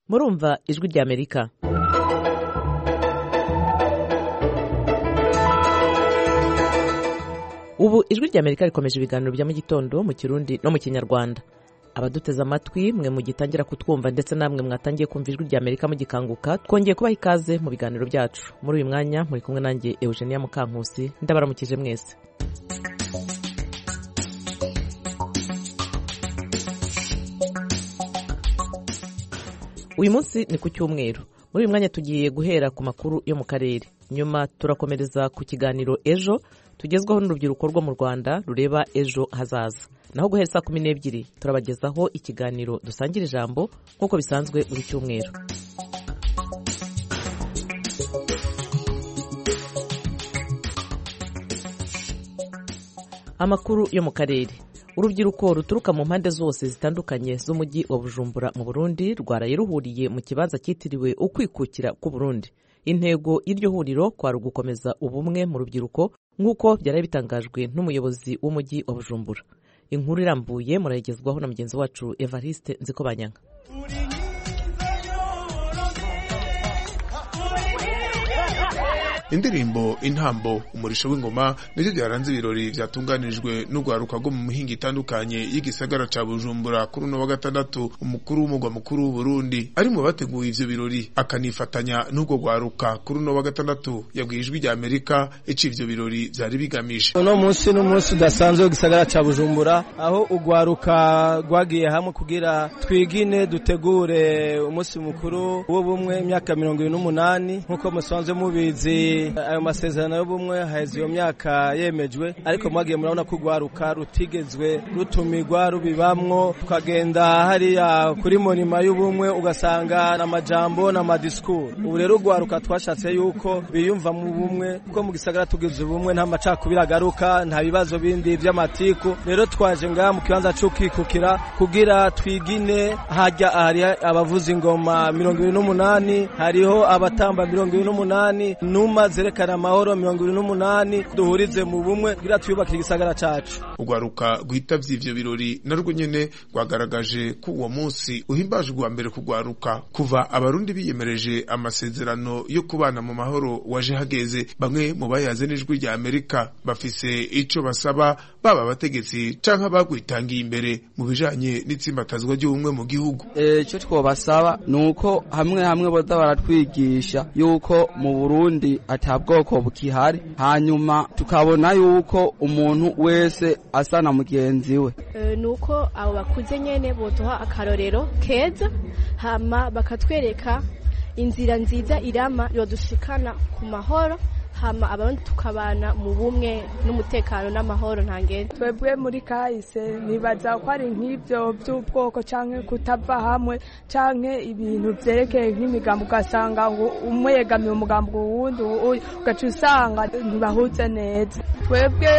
murumva ijwi ry'amerika ubu ijwi ry'amerika rikomeje ibiganiro bya mu gitondo mu kirundi no mu kinyarwanda abaduteze amatwi mwe mugitangira kutwumva ndetse namwe mwatangiye kumva ijwi ry'amerika mugikanguka twongeye kubaha ikaze mu biganiro byacu muri uyu mwanya muri kumwe nanjye eugenia mukankusi ndabaramukije mwese uyu munsi ni ku cyumweru muri uyu mwanya tugiye guhera ku makuru yo mu karere nyuma turakomereza ku kiganiro ejo tugezwaho n'urubyiruko rwo mu rwanda rureba ejo hazaza naho guhera saa kumi n'ebyiri turabagezaho ikiganiro dusangira ijambo nk'uko bisanzwe buri cyumweru amakuru yo mu karere urubyiruko ruturuka mu mpande zose zitandukanye z'umujyi wa bujumbura mu burundi rwaraye ruhuriye mu kibanza cyitiriwe ukwikukira k'uburundi intego y'iryo huriro kwari ugukomeza ubumwe mu rubyiruko nk'uko byari bitangajwe n'umuyobozi w'umujyi wa bujumbura inkuru irambuye murayigezwaho na mugenzi wacu evariste nzikobanyanga indirimbo intambo umurisho w'ingoma nicyo byaranze ibirori byatunganirijwe n'urwaruka rwo mu mihinga itandukanye y'igisagara ca bujumbura kuri uno wa gatandatu umukuru w'umugwa mukuru w'uburundi ari mu bateguye ivyo birori akanifatanya n'urwo rwaruka kuri uno wa gatandatu yabwiye ijwi rya amerika ico ivyo birori vyari bigamije uno munsi n'umunsi udasanzwe w'igisagara ca bujumbura aho urwaruka rwagiye hamwe kugira twigine dutegure umunsi mukuru w'ubumwe imyaka mirongo ibiri n'umunani nk'uko musanzwe mubizi ayo masezerano y'ubumwe haheze iyo myaka yemejwe ariko mwagiye murabona ko urwaruka rutigezwe rutumirwa rubibamwo tukagenda hariya kuri monima y'ubumwe ugasanga ni amajambo ni amadisikuru ubu rero urwaruka twashatse yuko biyumva mu bumwe kuko mu gisagara tugize ubumwe nta macakubiri agaruka nta bibazo bindi by'amatiku rero twaje ngaha mu kibanza cy'ukikukira kugira twigine hajya hari abavuza ingoma mirongo ibiri n'umunani hariho abatamba mirongo ibiri n'umunani numa zerekana amahoro mirongo ibiri n'umunani duhurize mu bumwe kugira twiyubakire igisagara cacu urwaruka rwitavye ivyo birori narwo nyene rwagaragaje ko uwo munsi uhimbaje ubwa mbere kugwaruka kuva abarundi biyemereje amasezerano yo kubana mu mahoro waje hageze bamwe mu bayaze n'ijwi rya amerika bafise ico basaba baba abategetsi canke abagwitangiye imbere mu bijanye n'itsimbatazwa ry'ubumwe mu gihugu icyo twobasaba ni uko hamwe hamwe boza baratwigisha yuko mu burundi ata bwoko bukihari hanyuma tukabona yuko umuntu wese asa na mugenzi we ni uko abo bakuze nyine buduha akarorero keza hama bakatwereka inzira nziza irama yodushikana ku mahoro hama abandi tukabana mu bumwe n'umutekano n'amahoro ntangende twebwe muri kahise nibaza ko ari nk'ibyo by'ubwoko canke kutava hamwe canke ibintu vyerekeye nk'imigambo ugasanga ngo umwe yegamiye umugambo uwundi uyu ugaca usanga ntibahutse neza twebwe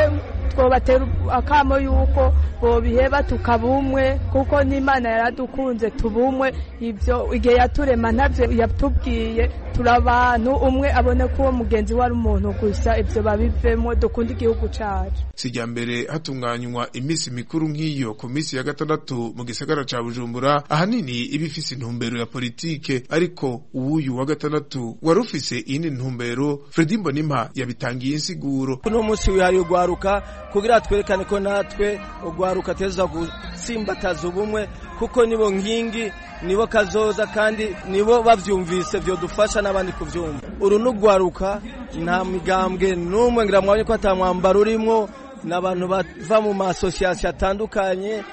twobatera akamo yuko bobiheba tukabumwe kuko n'imana yaradukunze tubumwe ibyo igihe yaturema ntavyo yatubwiye turi abantu umwe abone ko uwo mugenzi we ari umuntu gusa ibyo babivemo dukunda igihugu cyacu si irya mbere hatunganywa iminsi mikuru nk'iyo ku minsi ya gatandatu mu gisagara ca bujumbura ahanini iba ifise intumbero ya politike ariko uwuyu wa gatandatu wari ufise iyindi ntumbero fredi mbonimpa yabitangiye insiguro uno munsi wihariye urwaruka kugira twerekane ko natwe urwaruka teza gusimbataza ubumwe kuko nibo nkingi nibo kazoza kandi nibo bavyumvise vyodufasha n'abandi kuvyumva uru n'urwaruka nta migambwe n'umwe ngira mwabonye ko ata mwambaro urimwo ni abantu bava mu masosiyasiyo atandukanye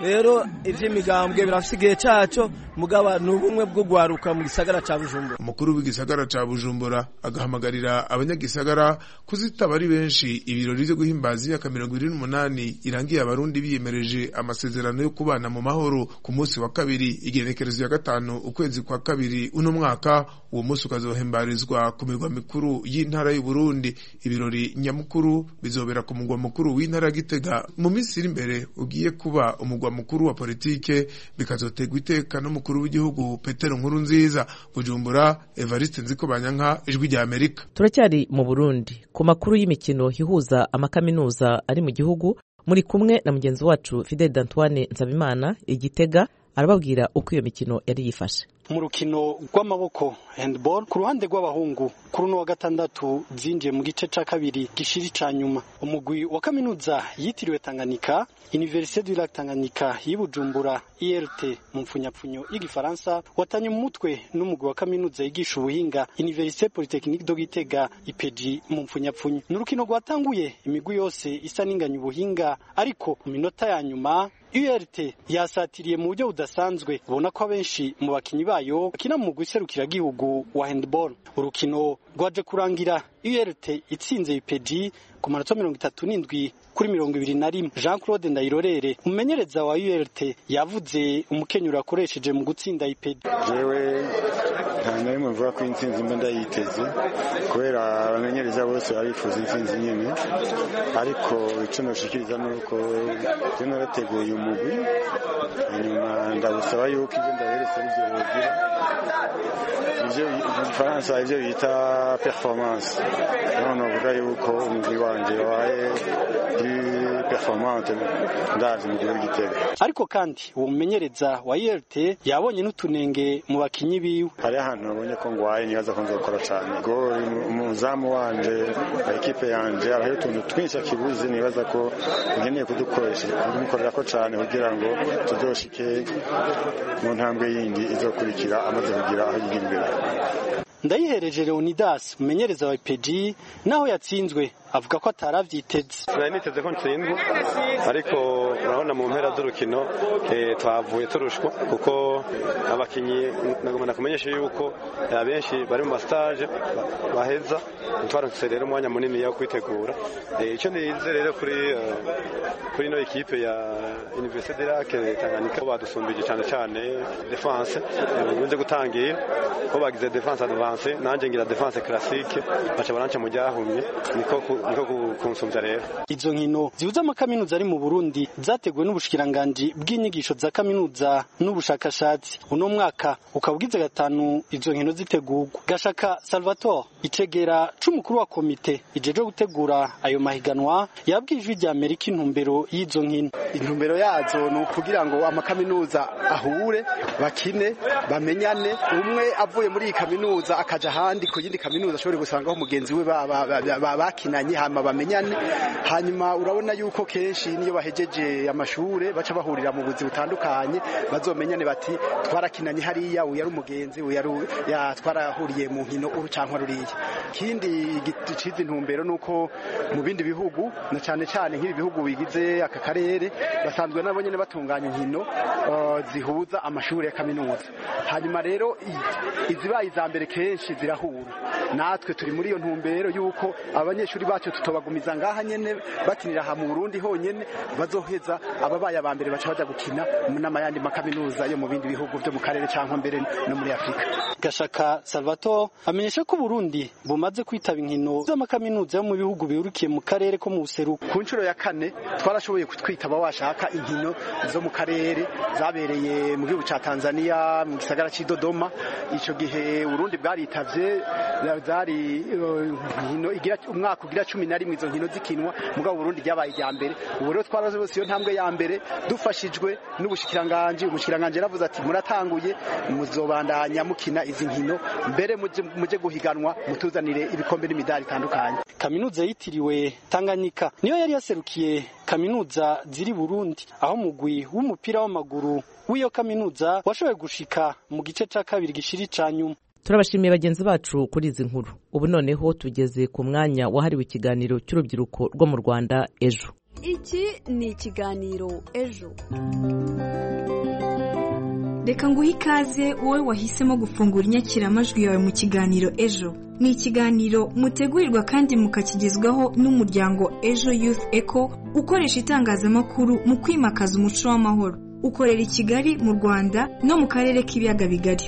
rero iby'imigambwe birafite igihe cyacu mugaba ni ubumwe bwo guharuka mu gisagara cya bujumbura umukuru w'igisagara cya bujumbura agahamagarira abanyagisagara kuzitaba ari benshi ibirori byo guhimbaza imyaka mirongo irindwi n'umunani irangiye abarundi biyemereje amasezerano yo kubana mu mahoro ku munsi wa kabiri igenekerezo ya gatanu ukwezi kwa kabiri uno mwaka uwo munsi ukazohembarizwa ku mirwa mikuru y'intara y'uburundi ibirori nyamukuru bizobera ku mugwa mukuru w'intara ya gitega mu minsi iri imbere ugiye kuba umugwa mukuru wa politike bikazotegwa iteka n'umukuru umukuru w'igihugu petero nkuru nziza bujumbura evariste nzikobanyanka ijwi rya amerika turacyari mu burundi ku makuru y'imikino ihuza amakaminuza ari mu gihugu muri kumwe na mugenzi wacu fidel d'antoine nsabimana igitega arababwira uko iyo mikino yari yifashe mu rukino rw'amaboko handball ku ruhande rw'abahungu kuri uno wa gatandatu zinjiye mu gice ca kabiri gishiri ca nyuma umugwi wa kaminuza yitiriwe Tanganyika Université du Lac Tanganyika y'Ibujumbura IRT mu mfunyapfunyo y'igifaransa watanye mu mutwe n'umugwi wa kaminuza yigisha ubuhinga Université Polytechnique do Gitega IPG mu mfunyapfunyo ni urukino rwatanguye imigwi yose isa n'inganya ubuhinga ariko mu minota ya nyuma URT yasatiriye mu buryo budasanzwe ubona ko abenshi mu bakinyi bayo bakina mu guserukira gihugu wa handball urukino rwaje kurangira URT itsinze IPG ku manota mirongo itatu n'indwi kuri mirongo ibiri na rimwe jean claude ndayirorere umumenyereza wa URT yavuze umukenyero yakoresheje mu gutsinda IPG jewe nta na rimwe mvuga ko intsinzi mba ndayiteze kubera abamenyereza bose babifuza intsinzi nyine ariko icyo nashikiriza ni uko jye narateguye umugwi hanyuma ndabusaba yuko ibyo ndaberetse ari byo bigira ibyo mu gifaransa ibyo bita performance none uvuga yuko umugwi wanjye wabaye kuri performante ndazi mu gihugu gitega ariko kandi uwo mumenyereza wa URT yabonye n'utunenge mu bakinyi biwe hari ahantu nabonye ko ngwaye nibaza ko nzokora cyane gori umuzamu wanje ekipe yanje hariho utuntu twinshi akibuze nibaza ko nkeneye kudukoresha kumukorera ko cyane kugira ngo tuzoshike mu ntambwe yindi izokurikira amaze kugira aho yigira imbere ndayihereje leonidas umumenyereza wa ipg naho yatsinzwe avuga ko atarabyiteze nari niteze ko ntsindwa ariko urabona mu mpera z'urukino twavuye turushwa kuko abakinnyi nagomba kumenyesha yuko abenshi bari mu masitaje baheza twarose rero umwanya munini wo kwitegura icyo nize rero kuri kuri ino ekipe ya universite de lac tanganyika badusumbije cyane cyane defanse bikunze gutangira ko bagize defanse advance avance nanjye ngira defanse classique baca baranca mu ryahumye niko niko kunsumbya rero izo nkino zihuza amakaminuza ari mu Burundi zateguwe n'ubushikiranganji bw'inyigisho za kaminuza n'ubushakashatsi uno mwaka ukaba ugize gatanu izo nkino zitegurwa gashaka Salvatore icegera c'umukuru wa komite ijeje gutegura ayo mahiganwa yabwijwe rya Amerika intumbero y'izo nkino intumbero yazo ni ukugira ngo amakaminuza ahure bakine bamenyane umwe avuye muri iyi kaminuza akaja ahandi ku yindi kaminuza ashobora gusangaho mugenzi we bakinanye hama bamenyane hanyuma urabona yuko kenshi niyo bahejeje amashure baca bahurira mu buzi butandukanye bazomenyane bati twarakinanye hariya uyu ari umugenzi uyu twarahuriye mu nkino urucankwa ruriya ikindi giciza intumbero ni uko mu bindi bihugu na cyane cyane nk'ibi bihugu bigize aka karere basanzwe nabo nyine batunganya inkino zihuza amashuri ya kaminuza hanyuma rero izibaye iza mbere kenshi zirahura natwe turi muri iyo ntumbero y'uko abanyeshuri bacu tutobagumiza ngaha nyene bakinira aha mu Burundi honyene bazoheza ababaye abambere baca baja gukina n'amayandi makaminuza yo mu bindi bihugu byo mu karere cyangwa mbere no muri Afrika Gashaka Salvatore amenyesha ko Burundi bumaze kwitaba inkino z'amakaminuza yo mu bihugu birukiye mu karere ko mu buseruko ku nshuro ya kane twarashoboye kutwitaba washaka inkino zo mu karere zabereye mu gihugu ca Tanzania mu gisagara c'Idodoma ico gihe Burundi bwaritavye zari inkino igira umwaka ugira cumi na rimwe izo nkino zikinwa mugabo Burundi ryabaye irya mbere ubu rero twararose iyo ntambwe ya mbere dufashijwe n'ubushikiranganji umushikiranganji yaravuze ati muratanguye muzobandanya mukina izi nkino mbere muje guhiganwa mutuzanire ibikombe n'imidari itandukanye kaminuza yitiriwe Tanganyika niyo yari yaserukiye kaminuza ziri Burundi aho mugwi w'umupira w'amaguru w'iyo kaminuza washoboye gushika mu gice ca kabiri gishiri ca nyuma turabashimiye bagenzi bacu kuri izi nkuru ubu noneho tugeze ku mwanya wahariwe ikiganiro cy'urubyiruko rwo mu rwanda ejo iki ni ikiganiro ejo reka nguhe ikaze wowe wahisemo gufungura inyakiramajwi yawe mu kiganiro ejo ni ikiganiro mutegurirwa kandi mukakigezwaho n'umuryango ejo youth eco ukoresha itangazamakuru mu kwimakaza umuco w'amahoro ukorera i kigali mu rwanda no mu karere k'ibiyaga bigari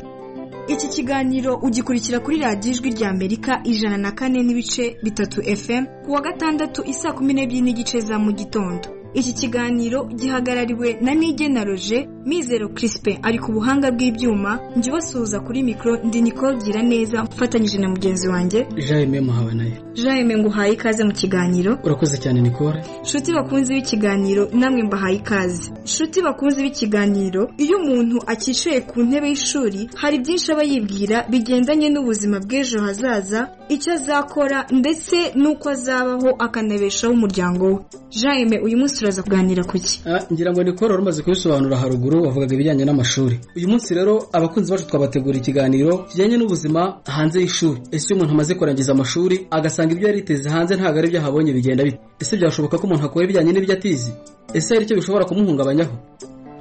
iki kiganiro ugikurikira kuri radiyo ijwi rya amerika ijana na kane n'ibice bitatu fm ku wa gatandatu isaa kumi n'ebyiri n'igice za mu gitondo iki kiganiro gihagarariwe na nigena roje mizero kirisipe ari ku buhanga bw'ibyuma njye ubasuhuza kuri mikoro ndi nikoro gira neza mfatanyije na mugenzi wanjye jaime muhabanayo jaime nguhaye ikaze mu kiganiro urakoze cyane nikora nshuti bakunze b'ikiganiro namwe mbahaye ikaze nshuti bakunze b'ikiganiro iyo umuntu akicaye ku ntebe y'ishuri hari byinshi aba yibwira bigendanye n'ubuzima bw'ejo hazaza icyo azakora ndetse n'uko azabaho akanabeshaho umuryango we jaime uyu munsi turaza kuganira ku ki ngira ngo nikora wari umaze kubisobanura haruguru wavugaga ibijyanye n'amashuri uyu munsi rero abakunzi bacu twabategura ikiganiro kijyanye n'ubuzima hanze y'ishuri ese iyo umuntu amaze kurangiza amashuri agasanga ibyo yariteze hanze ntabwo ari ibyo ahabonye bigenda bite ese byashoboka ko umuntu akora ibijyanye n'ibyo atizi ese hari icyo bishobora kumuhungabanyaho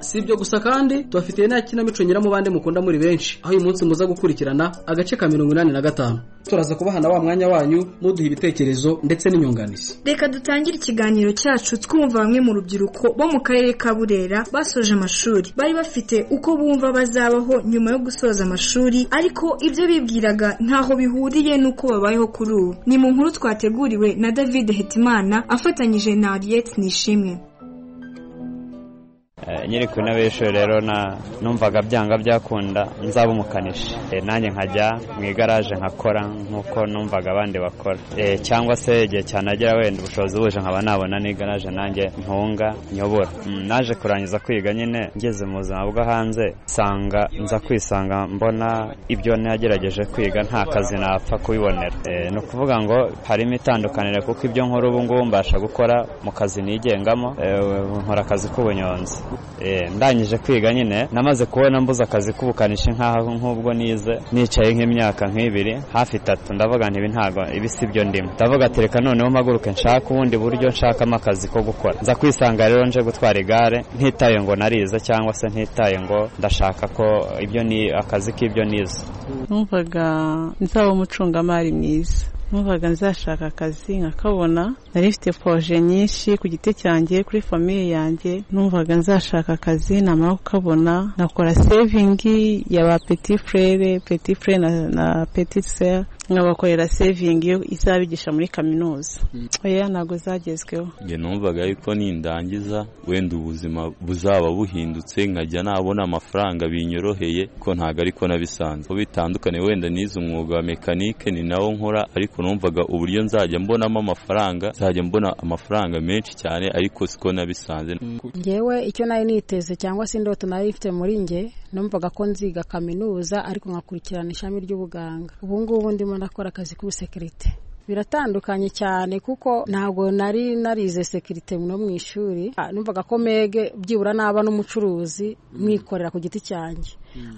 si ibyo gusa kandi tubafitiye nta kinamico nyiramubande mukunda muri benshi aho uyu munsi muza gukurikirana agace ka mirongo inani na gatanu turaza kubahana wa mwanya wanyu muduha ibitekerezo ndetse n'inyunganizi reka dutangire ikiganiro cyacu twumva bamwe mu rubyiruko bo mu karere ka burera basoje amashuri bari bafite uko bumva bazabaho nyuma yo gusoza amashuri ariko ibyo bibwiraga ntaho bihuriye n'uko babayeho kuri ubu ni mu nkuru twateguriwe na david hetimana afatanyije na ariyeti nishimwe nyiri ku ntebe y'ishuri rero numvaga byanga byakunda nzaba umukanishi nanjye nkajya mu igaraje nkakora nk'uko numvaga abandi bakora cyangwa se igihe cyane agera wenda ubushobozi buje nkaba nabona n'igaraje nanjye ntunga nyobora naje kurangiza kwiga nyine ngeze mu buzima bwo hanze nsanga nza kwisanga mbona ibyo nagerageje kwiga nta kazi napfa kubibonera ni ukuvuga ngo harimo itandukaniro kuko ibyo nkora ubu ngubu mbasha gukora mu kazi nigengamo nkora akazi k'ubunyonzi ndangije kwiga nyine namaze kubona mbuze akazi k'ubukanishi nk'aho nk'ubwo nize nicaye nk'imyaka nk'ibiri hafi itatu ndavuga ntibi ntabwo ibi si byo ndimo ndavuga ati reka noneho mpaguruke nshaka ubundi buryo nshakamo akazi ko gukora nza kwisanga rero nje gutwara igare ntitaye ngo narize cyangwa se ntitaye ngo ndashaka ko ibyo ni akazi k'ibyo nize numvaga nzaba umucungamari mwiza numvaga nzashaka akazi nkakabona nari mfite poroje nyinshi ku giti cyanjye kuri famiye yanjye numvaga nzashaka akazi namara kukabona nakora sevingi yaba peti furere peti furere na peti seri nkabakorera sevingi izabigisha muri kaminuza oya ntabwo zagezweho numvaga yuko nindangiza wenda ubuzima buzaba buhindutse nkajya nabona amafaranga binyoroheye ko ntabwo ariko nabisanzwe ko bitandukanye wenda nize umwuga wa mekanike ni nawo nkora ariko numvaga uburyo nzajya mbonamo amafaranga nzajya mbona amafaranga menshi cyane ariko siko nabisanze ngewe icyo nari niteze cyangwa se indoto nari mfite muri nge numvaga ko nziga kaminuza ariko nkakurikirana ishami ry'ubuganga ubu ngubu ndimo ndakora akazi k'ubusekirite biratandukanye cyane kuko ntabwo nari narize sekirite no mu ishuri numvaga ko mege byibura naba n'umucuruzi mwikorera ku giti cyanjye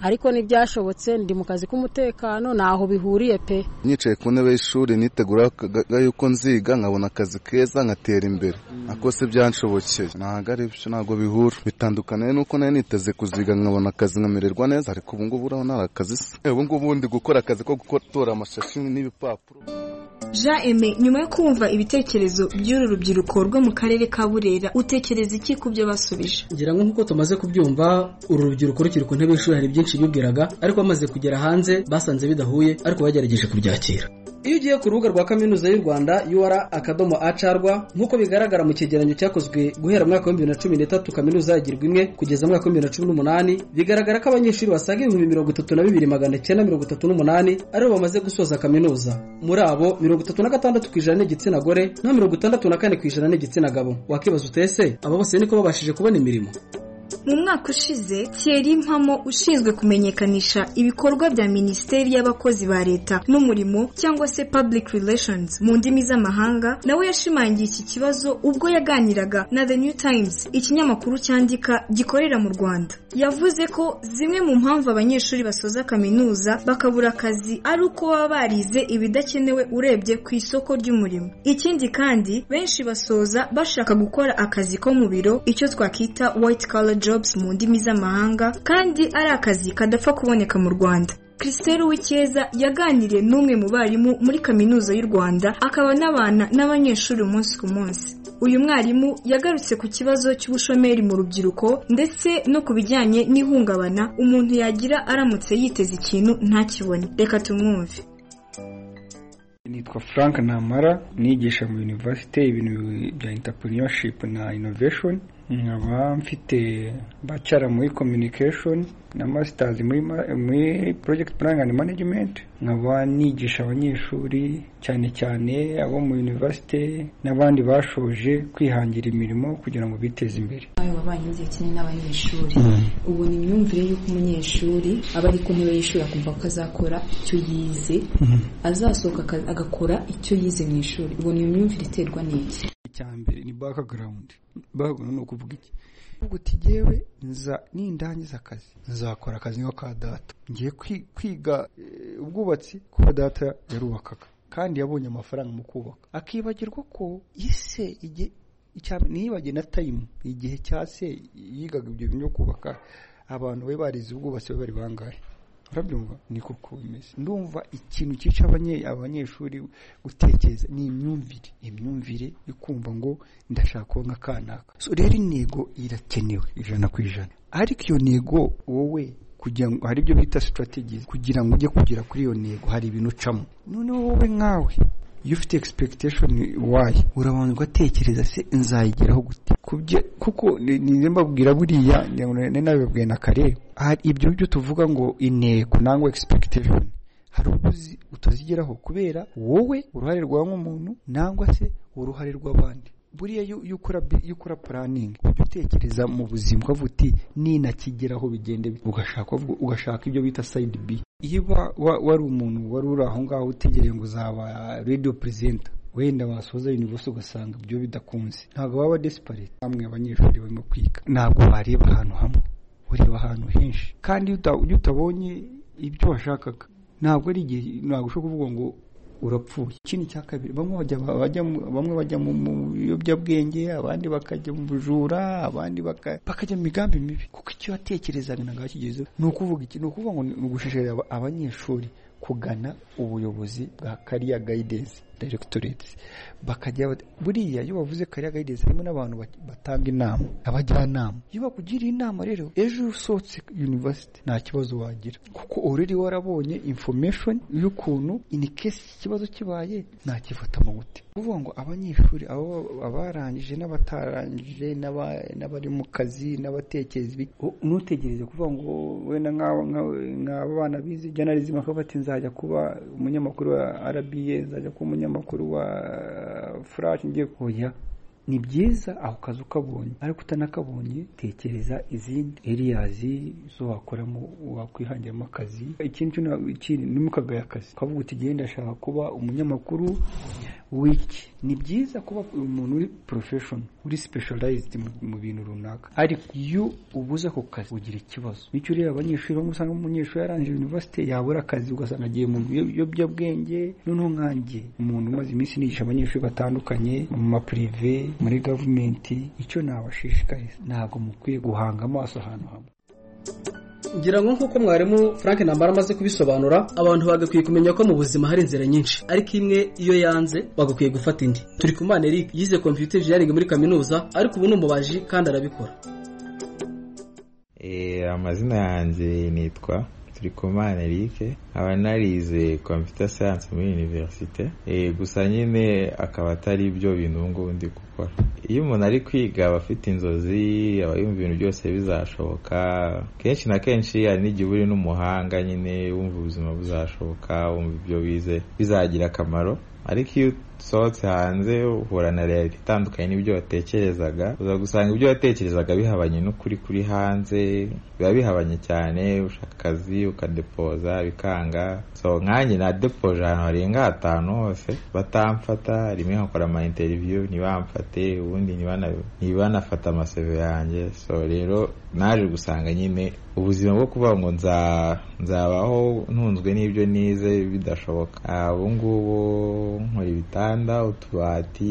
ariko ntibyashobotse ndi mu kazi k'umutekano ntaho bihuriye pe nicaye ku ntebe y'ishuri niteguraga yuko nziga nkabona akazi keza nkatera imbere ako si byanshobokeye ntabwo ari byo ntabwo bihura bitandukaniye nuko nari niteze kuziga nkabona akazi nkamererwa neza ariko ubu ngubu uraho nari akazi se ubu ngubu ndi gukora akazi ko gutora amashashi n'ibipapuro jean eme nyuma yo kumva ibitekerezo by'uru rubyiruko rwo mu karere ka burera utekereza iki ku byo basubije ngira ngo nk'uko tumaze kubyumva uru rubyiruko rukiri ku ntebe y'ishuri hari byinshi bibwiraga ariko bamaze kugera hanze basanze bidahuye ariko bagerageje kubyakira iyo ugiye ku rubuga rwa kaminuza y'u rwanda ur akadomo acarwa nk'uko bigaragara mu cyegeranyo cyakozwe guhera mwaka w'ibihumbi bibiri na cumi n'itatu kaminuza yagirwa imwe kugeza mwaka w'ibihumbi bibiri na cumi n'umunani bigaragara ko abanyeshuri basaga ibihumbi mirongo itatu na bibiri magana cyenda mirongo itatu n'umunani aribo bamaze gusoza kaminuza muri abo mirongo itatu na gatandatu ku ijana ni igitsina gore na mirongo itandatu na kane ku ijana ni igitsina gabo wakibaza utese aba bose niko babashije kubona imirimo mu mwaka ushize Thierry mpamo ushinzwe kumenyekanisha ibikorwa bya minisiteri y'abakozi ba leta n'umurimo cyangwa se public relations mu ndimi z'amahanga nawe yashimangiye iki kibazo ubwo yaganiraga na the new times ikinyamakuru cyandika gikorera mu rwanda yavuze ko zimwe mu mpamvu abanyeshuri basoza kaminuza bakabura akazi ari uko baba barize ibidakenewe urebye ku isoko ry'umurimo ikindi kandi benshi basoza bashaka gukora akazi ko mu biro icyo twakita white collar jobs mu ndimi z'amahanga kandi ari akazi kadapfa kuboneka mu Rwanda Christelle Wikeza yaganiriye n'umwe mu barimu muri kaminuza y'u Rwanda akaba n'abana n'abanyeshuri umunsi ku munsi uyu mwarimu yagarutse ku kibazo cy'ubushomeri mu rubyiruko ndetse no ku bijyanye n'ihungabana umuntu yagira aramutse yiteze ikintu ntakibone reka tumwumve nitwa frank namara nigisha mu university ibintu bya entrepreneurship na innovation nkaba mfite bachelor muri communication na masters muri, ma- muri project planning and management nkaba nigisha abanyeshuri cyane cyane abo mu university n'abandi bashoje kwihangira imirimo kugira ngo biteze imbere nawe wabanye igihe kinini n'abanyeshuri Mm. ubu ni imyumvire y'uko umunyeshuri aba ari ku ntebe y'ishuri akumva ko azakora icyo yize azasohoka aka- agakora icyo yize mu ishuri ubwo ni imyumvire iterwa n'iki icya mbere ni background background ni ukuvuga iki ubwo uti jyewe nza nindangiza akazi nzakora akazi nko ka data ngiye kwi- kwiga eh, ubwubatsi kuko data yarubakaga kandi yabonye amafaranga mu kubaka akibagirwa ko ise igihe icya mbere niyibagiwe na tayimu igihe cya se yigaga ibyo bintu byo kubaka abantu be barize ubwubatsi be bari bangahe urabyumva niko uko bimeze ndumva ikintu cyica abanye- abanyeshuri gutekereza ni imyumvire imyumvire yo kumva ngo ndashaka kuba nka kanaka so rero intego irakenewe ijana ku ijana ariko iyo ntego wowe kugira ngo hari ibyo bita strategies kugira ngo ujye kugera kuri iyo ntego hari ibintu ucamo noneho wowe nkawe iyo ufite expectation wayi urabanza ugatekereza se nzayigeraho gute kubye kuko ni- ni mbabwira buriya ngira ngo ni nabibabwiye na kare hari ibyo byo tuvuga ngo intego nangwa expectation hari ubwo uzi- utazigeraho kubera wowe uruhare rwawe nk'umuntu nangwa se uruhare rw'abandi buriya iyo iyo ukora bi- iyo ukora puraningi ujya utekereza mu buzima ukavuga uti ninakigeraho bigende bite." ugashaka uvuga- ugashaka ibyo bita sayidi bi iyo wa- wa- wari umuntu wari uri aho ngaho utegereje ngo uzaba radiyo perezida wenda wasoza universe ugasanga ibyo bidakunze ntabwo waba desperate hamwe abanyeshuri barimo kwiga ntabwo wareba ahantu hamwe ureba ahantu henshi kandi iyo uta- iyo utabonye ibyo washakaga ntabwo ari igihe ntabwo ushobora kuvuga ngo urapfuye ikindi cya kabiri bamwe bajya bajya mu- bamwe bajya mu mu biyobyabwenge abandi bakajya mu bujura abandi baka- bakajya mu migambi mibi kuko icyo watekerezaga ntabwo wakigezeho ni ukuvuga iki ni ukuvuga ngo ni ni ugushishikariza aba- abanyeshuri kugana ubuyobozi bwa kariya gayidensi directorate bakajya bat- buriya iyo bavuze kariya gayidensi harimo n'abantu bat- batanga inama abajyanama iyo bakugiriye inama rero ejo iyo usohotse university nta kibazo wagira kuko already warabonye information y'ukuntu in case ikibazo kibaye nakifata mu gute kuvuga ngo abanyeshuri abo- abarangije n'abatarangije n'aba- n'abari mu kazi n'abatekereza ibiki ntutegereze kuvuga ngo wenda nk'aba- nk'aba- nk'aba bana bize journalism bakaba bati nzajya kuba umunyamakuru wa RBA nzajya kuba umunyamakuru wa Flash ngiye kuya ni byiza ako kazi ukabonye ariko utanakabonye tekereza izindi eriyazi zo wakoramo wakwihangiramo akazi ikindi cyo na- ikindi ni mukagaya akazi ukavuga uti genda ashaka kuba umunyamakuru wiki ni byiza kuba umuntu uri profession uri specialized mu, mu bintu runaka ariko iyo ubuze ako kazi ugira ikibazo bityo rero abanyeshuri bamwe usanga umunyeshuri yarangije university yabura akazi ugasanga agiye mu biyo- biyobyabwenge noneho nkanjye umuntu umaze iminsi nigisha abanyeshuri batandukanye mu ma prive muri government icyo nabashishikariza ntabwo mukwiye guhanga amaso ahantu hamwe ngira ngo nk'uko mwarimu frank ntambara amaze kubisobanura abantu bagakwiye kumenya ko mu buzima hari inzira nyinshi ariko imwe iyo yanze bagakwiye gufata indi turi ku mana eric yize computer engineering muri kaminuza ariko ubu ni umubaji kandi arabikora Eh, amazina yanjye nitwa turikumana erike nkaba narize computer science muri universite Eh, gusa nyine akaba atari ibyo bintu ubu ngubu ndi gukora iyo umuntu ari kwiga aba afite inzozi aba yumva ibintu byose bizashoboka kenshi na kenshi hari n'igihe uba uri n'umuhanga nyine wumva ubuzima buzashoboka wumva ibyo wize bizagira akamaro ariko iyo usohotse hanze uhura na reality itandukanye n'ibyo watekerezaga uza gusanga ibyo watekerezaga bihabanye n'ukuri kuri hanze biba bihabanye cyane ushaka akazi ukadepoza bikanga so nkanjye nadepoje ahantu harenga hatanu hose batamfata rimwe nkakora ama interview ntibamfate ubundi ntibana- ntibanafata amaseve yanjye so rero naje gusanga nyine ubuzima bwo kuvuga ngo nza- nzabaho ntunzwe n'ibyo nize bidashoboka Ah, ubu ngubu nkora ibitanda utubati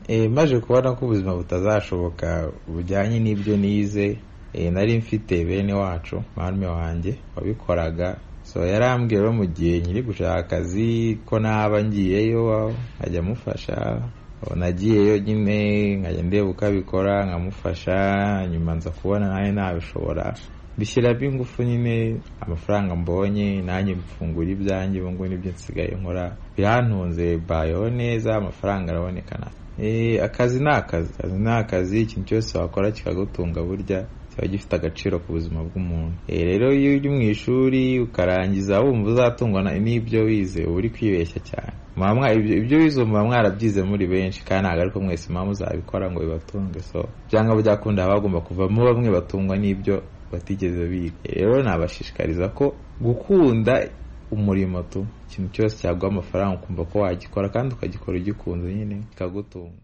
Eh, maje kubona ko ubuzima butazashoboka bujyanye n'ibyo nize Eh, nari mfite bene wacu marume wanjye wabikoraga so yarambwiye rero mu gihe nkiri gushaka akazi ko naba ngiyeyo nkajya amufasha nagiyeyo nyine nkajya ndeba uko abikora nkamufasha nyuma nza kubona nawe nabishobora bishyiramo ingufu nyine amafaranga mbonye nanjye mfungura ibyanjye ubu ngubu nibyo nsigaye nkora birantunze bayeho neza amafaranga araboneka na Eh, akazi ni akazi akazi ni akazi ikintu cyose wakora kikagutunga burya kiba gifite agaciro ku buzima bw'umuntu Eh, rero iyo uri mu ishuri ukarangiza wumva uzatungwa na- n'ibyo wize uba uri kwibeshya cyane Muba mwa- ibyo ibyo wize muba mwarabyize muri benshi kandi ntabwo ariko mwese muba muzabikora ngo bibatunge so byanga byakunda haba hagomba kuvamo bamwe batungwa n'ibyo batigeze biga Eh, rero nabashishikariza ko gukunda umurimo tu ikintu cyose cyaguha amafaranga ukumva ko wagikora kandi ukagikora ugikunze nyine kikagutunga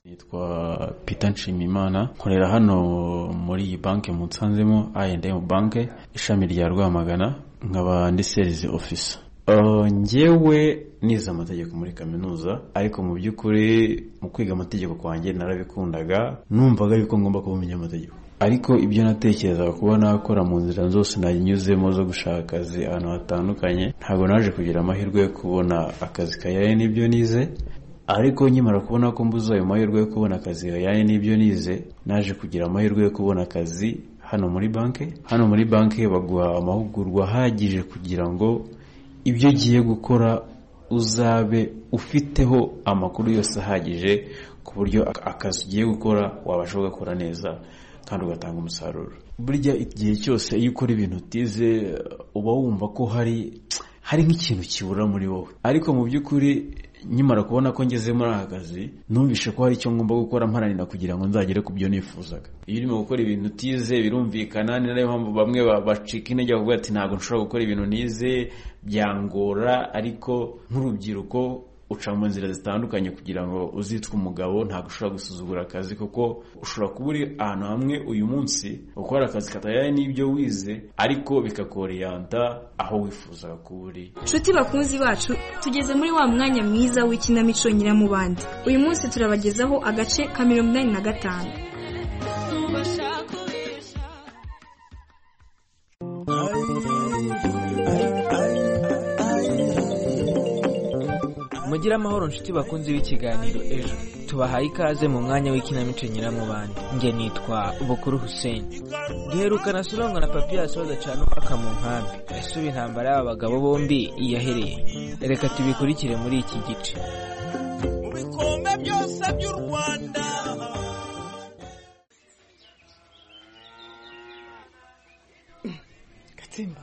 nitwa Peter Nshimiyimana nkorera hano muri iyi banki mu Nsanzemo I&M banke ishami rya Rwamagana nkaba ndi sales officer Uh, njyewe nize amategeko muri kaminuza ariko mu by'ukuri mu kwiga amategeko kwanjye narabikundaga numvaga yuko ngomba kuba umunyamategeko ariko ibyo natekerezaga kuba nakora mu nzira zose nanyuzemo zo gushaka akazi ahantu hatandukanye ntabwo naje kugira amahirwe yo kubona akazi kajyanye n'ibyo nize ariko nkimara kubona ko mbuze ayo mahirwe yo kubona akazi yajyanye n'ibyo nize naje kugira amahirwe yo kubona akazi hano muri banki hano muri banki baguha amahugurwa ahagije kugira ngo ibyo ugiye gukora uzabe ufiteho amakuru yose ahagije ku buryo ak- akazi ugiye gukora wabasha kugakora neza kandi ugatanga umusaruro burya igihe cyose iyo ukora ibintu utize uba wumva ko hari hari nk'ikintu kibura muri wowe ariko mu by'ukuri nkimara kubona ko ngeze muri aka kazi numvishe ko hari icyo ngomba gukora mparanira kugira ngo nzagere ku byo nifuzaga iyo urimo gukora ibintu utize birumvikana ni nayo mpamvu bamwe ba- bacika intege bavuga ati ntabwo nshobora gukora ibintu nize byangora ariko nk'urubyiruko uca mu nzira zitandukanye kugira ngo uzitwe umugabo ntabwo ushobora gusuzugura akazi kuko ushobora kuba uri ahantu hamwe uyu munsi ukora akazi katajyanye n'ibyo wize ariko bikakoreyanta aho wifuzaga kuba uri nshuti bakunzi bacu tugeze muri wa mwanya mwiza w'ikinamico nyiramubande uyu munsi turabagezaho agace ka mirongo inani na gatanu mugire amahoro nshuti bakunze b'ikiganiro ejo tubahaye ikaze mu mwanya w'ikinamico nyiramubande njye nitwa bukuru hussein duherukana surangwa na papiyasi badacana umwaka mu nkambi ese ubu intambara y'aba bagabo bombi yahereye reka tubikurikire muri iki gice gatsimba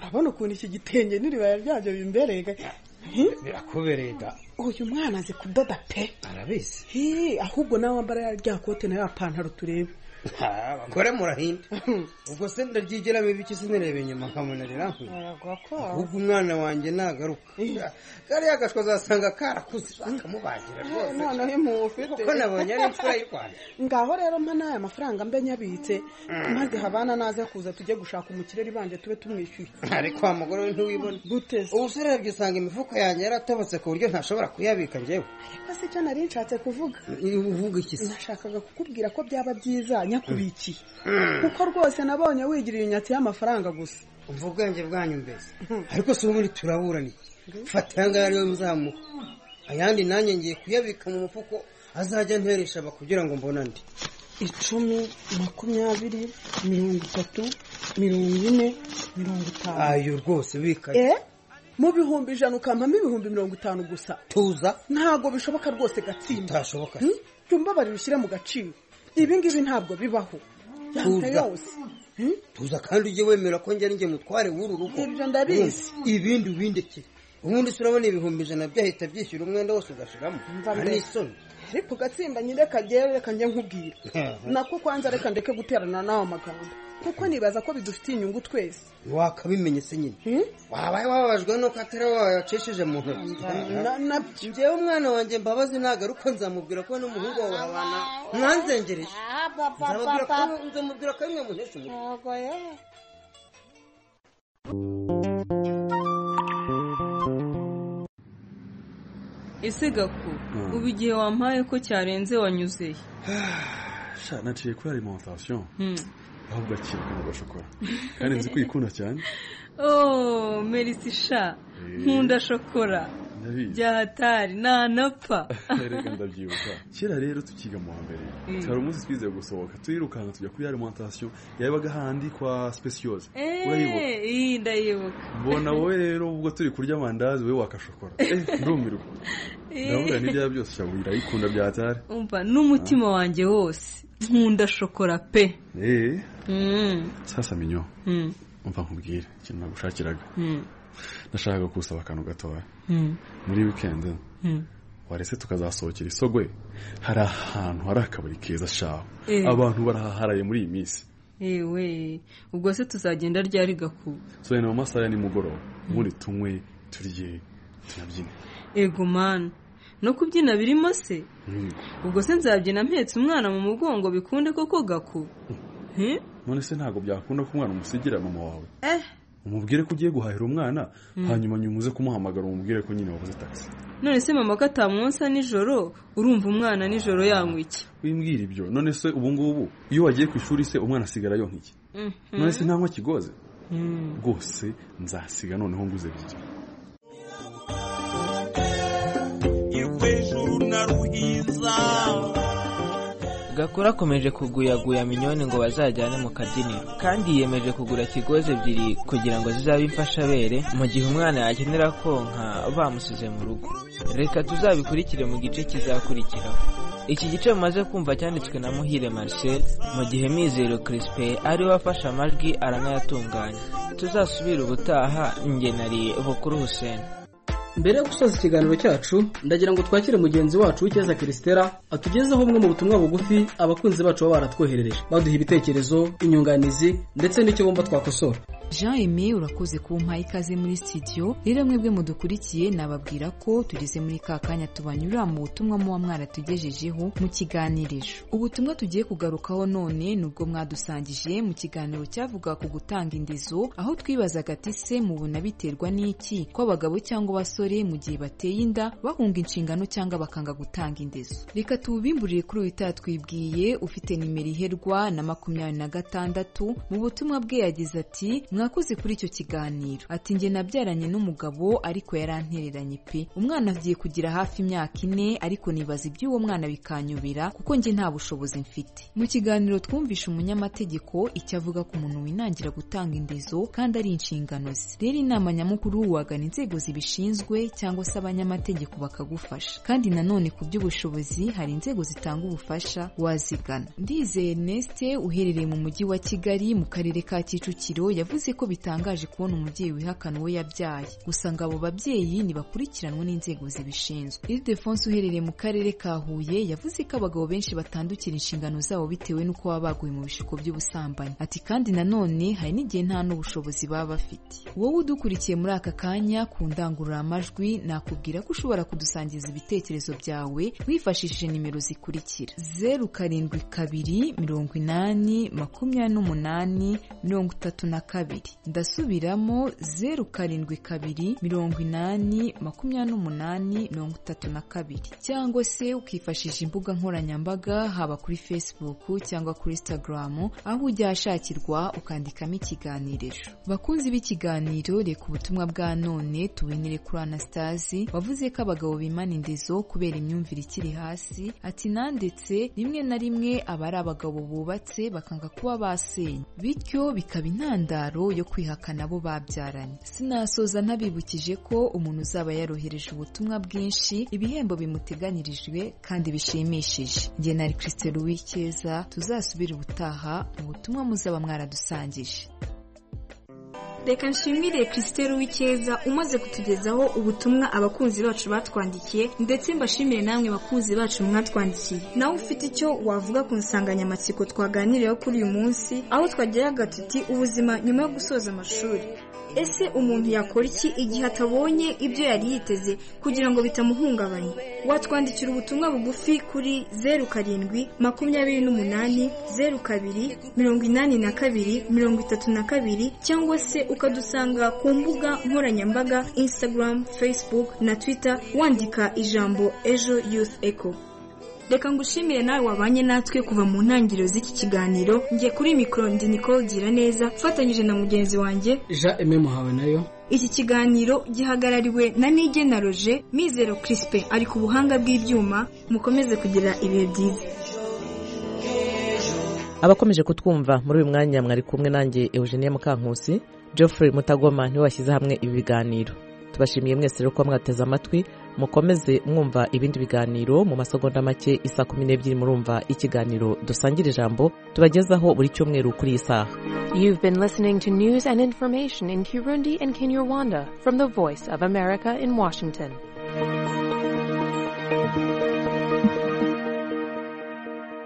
urabona ukuntu iki gitenge n'iribaya ryabyo bimbereye ga- Hi? birakubereye da uyu mwana azi kudoda pe arabizi Hi, ahubwo nawe wambara ya rya kote na ya pantaro turebe abagore murahinde ubwo se ndaryigiramo ibiki sinireba inyuma nkamunerera ahubwo umwana wanjye nagaruka kariya gashwa azasanga karakuze bakamubagira rwose none uyu ufite kuko nabonye ari imfura y'u rwanda ngaho rero mpa n'aya mafaranga mbe nyabitse Mm. maze habana naza kuza tujye gushaka umukireri banje tube tumwishyuye ariko wa mugore we ntiwibona ubu se urebye usanga imifuka yanjye yaratobotse ku buryo ntashobora kuyabika njyewe ariko si cyo nari nshatse kuvuga uvuga iki se nashakaga kukubwira ko byaba byiza nyakubikiye Mm. kuko rwose nabonye wigirira inyatsi y'amafaranga gusa umva ubwenge bwanyu mbese ariko si ubundi turaburana iki fata aya ngaya ariwe muzamuha ayandi nanjye ngiye kuyabika mu mufuko azajya nteresha aba kugira ngo mbone andi icumi makumyabiri mirongo itatu mirongo ine mirongo itanu ayo rwose bika eh mu bihumbi ijana ukampamo ibihumbi mirongo itanu gusa tuza ntabwo bishoboka rwose gatsinda Bitashoboka. Hmm? jya umbabara ubishyire mu gaciro ibi ngibi ntabwo bibaho yanga Tuza. yose tuza kandi ujye wemera ko njye njye mutware w'uru rugo Ibyo ndabizi. Urumva? ibindi ubindekire ubundi se urabona ibihumbi ijana byahita byishyura umwenda wose ugashiramo Mva mbere. n'isoni ariko gatsinda nyine kagere reka njye nkubwire nako kwanza reka ndeke guterana n'aho magambo kuko nibaza ko bidufitiye inyungu twese wakabimenye se nyine wabaye wababajwe nuko atari wowe wacishije mu ntoki njyewe umwana wanjye mbabazi nagaruka nzamubwira ko n'umuhungu wawe babana mwanzengereje nzamubwira ko- nzamubwira ko ari mwe muhesha umutwe ese gaku Mm. ubu igihe wampaye ko cyarenze wanyuzeye sha naciye kuri alimentation Hmm. aho ugakirwa n'agashokora kandi nzi ko uyikunda cyane oh merisi sha nkunda shokora byahatari ntanapfa reka ndabyibuka kera rero tukiga mu wa mbere Mm. hari umunsi twizeye gusohoka turirukanka tujya kuri alimentation yabaga handi kwa speciose urayibuka Eh, iyi ndayibuka mbona wowe rero ubwo turi kurya amandazi wowe wakashokora Eh, ndumirwa ndavuga n'ibya byose cyangwa irayikunda bya hatari umva n'umutima wanjye wose nkunda shokora pe eh Mm, sasa minyo mm, umva nkubwire ikintu nagushakiraga mm, ndashaka kusaba akantu gatoya mm, muri wikendi mm. warese tukazasohokera isogwe hari ahantu hari akabari keza shaho Eh. abantu barahaharaye muri iyi minsi ewe ubwo se tuzagenda ryari gakuba soya ni mu masaha ya nimugoroba ubundi tunywe turye tunabyine ego mana no kubyina birimo se Mm. ubwo se nzabyina mpetse umwana mu mugongo bikunde koko gakuba Hmm? none se ntabwo byakunda ko umwana umusigira mama wawe eh umubwire ko ugiye guhahira umwana Mm. hanyuma nyuma uze kumuhamagara umubwire ko nyine wabuze taxi none se mama ko atamwonsa nijoro urumva umwana nijoro yanywa iki wimbwira ibyo none se ubu ngubu iyo wagiye ku ishuri se umwana asigara yonka iki Mhm. none se ntanywa kigoze Mm. rwose nzasiga noneho nguze byiza gakura akomeje kuguyaguya minyoni ngo bazajyane mu kabyiniro kandi yiyemeje kugura kigozi ebyiri kugira ngo zizabe imfashabere mu gihe umwana yakenera konka bamusize mu rugo reka tuzabikurikire mu gice kizakurikiraho iki gice mumaze kumva cyanditswe na muhire marcel mu gihe mizero crispin ari we wafashe amajwi aranayatunganya tuzasubire ubutaha ngenari bukuru hussein mbere yo gusoza ikiganiro cyacu ndagira ngo twakire mugenzi wacu w'icyeza kirisitera atugezeho bumwe mu butumwa bugufi abakunzi bacu baba baratwoherereje baduha ibitekerezo inyunganizi ndetse n'icyo bumva twakosora jean aimé urakoze kumpa ikaze muri sitidiyo rero mwebwe mudukurikiye nababwira ko tugeze muri ka kanya tubanyura mu butumwa muba mwaratugejejeho mu kiganirijo ubutumwa tugiye kugarukaho none nubwo mwadusangije mu kiganiro cyavuga ku gutanga indezo aho twibazaga ati se mubona biterwa n'iki ko abagabo cyangwa abasore mu gihe bateye inda bahunga inshingano cyangwa bakanga gutanga indezo reka tubimburire kuri uyu itatwibwiye ufite nimero iherwa na makumyabiri na gatandatu mu butumwa bwe yagize ati mwakoze kuri icyo kiganiro ati njye nabyaranye n'umugabo ariko yarantereranye pe umwana agiye kugira hafi imyaka ine ariko nibaza iby'uwo mwana bikanyobera kuko njye nta bushobozi mfite mu kiganiro twumvishe umunyamategeko icyo avuga ku muntu winangira gutanga indezo kandi ari inshingano ze rero inama nyamukuru wagana inzego zibishinzwe cyangwa se abanyamategeko bakagufasha kandi nanone ku by'ubushobozi hari inzego zitanga ubufasha wazigana ndizeye neste uherereye mu mujyi wa kigali mu karere ka kicukiro yavuze ko bitangaje kubona umubyeyi wihakana uwo yabyaye gusa ngo abo babyeyi ntibakurikiranwe n'inzego zibishinzwe ildefonse uherereye mu karere ka huye yavuze ko abagabo benshi batandukira inshingano zabo bitewe n'uko baba baguye mu bishuko by'ubusambanyi ati kandi nanone hari n'igihe nta n'ubushobozi baba bafite wowe udukurikiye muri aka kanya ku ndangururamajwi nakubwira ko ushobora kudusangiza ibitekerezo byawe wifashishije nimero zikurikira zeru karindwi kabiri mirongo inani makumyabiri n'umunani mirongo itatu na kabiri ndasubiramo zeru karindwi kabiri mirongo inani makumyabiri n'umunani mirongo itatu na kabiri cyangwa se ukifashisha imbuga nkoranyambaga haba kuri facebook cyangwa kuri instagram aho ujya ahashakirwa ukandikamo ikiganirisho bakunzi b'ikiganiro reka ubutumwa bwa none tubuhinire kuri anastasi wavuze ko abagabo bimana indezo kubera imyumvire ikiri hasi ati nandetse rimwe na rimwe aba ari abagabo bubatse bakanga kuba basenya bityo bikaba intandaro yo kwihakana abo babyaranye sinasoza ntabibukije ko umuntu uzaba yarohereje ubutumwa bwinshi ibihembo bimuteganyirijwe kandi bishimishije njye na christelle uwikeza tuzasubire ubutaha mu butumwa muzaba mwaradusangije reka nshimire christelle w'icyeza umaze kutugezaho ubutumwa abakunzi bacu batwandikiye ndetse mbashimire namwe bakunzi bacu mwatwandikiye nawe ufite icyo wavuga ku nsanganyamatsiko twaganiriyeho kuri uyu munsi aho twageraga tuti ubuzima nyuma yo gusoza amashuri ese umuntu yakora iki igihe atabonye ibyo yari yiteze kugira ngo bitamuhungabanya watwandikira ubutumwa bugufi kuri zeru karindwi makumyabiri n'umunani zeru kabiri mirongo inani na kabiri mirongo itatu na kabiri cyangwa se ukadusanga ku mbuga nkoranyambaga instagram facebook na twitter wandika ijambo ejo youth echo reka ngushimire nawe wabanye natwe kuva mu ntangiriro z'iki kiganiro njye kuri mikoro ndi nicole gira neza ufatanyije na mugenzi wanjye jean eme muhawe nayo iki kiganiro gihagarariwe na nigena roje mizero kirisipe ari ku buhanga bw'ibyuma mukomeze kugira ibihe byiza abakomeje kutwumva muri uyu mwanya mwari kumwe nanjye eugenie mukankusi geoffrey mutagoma niwe washyize hamwe ibi biganiro tubashimiye mwese rero kuba mwateze amatwi mukomeze mwumva ibindi biganiro mu masegonda make isa kumi n'ebyiri murumva ikiganiro dusangira ijambo tubagezaho buri cyumweru kuri iyi saha You've been listening to news and information in Kirundi and Kinyarwanda from the Voice of America in Washington.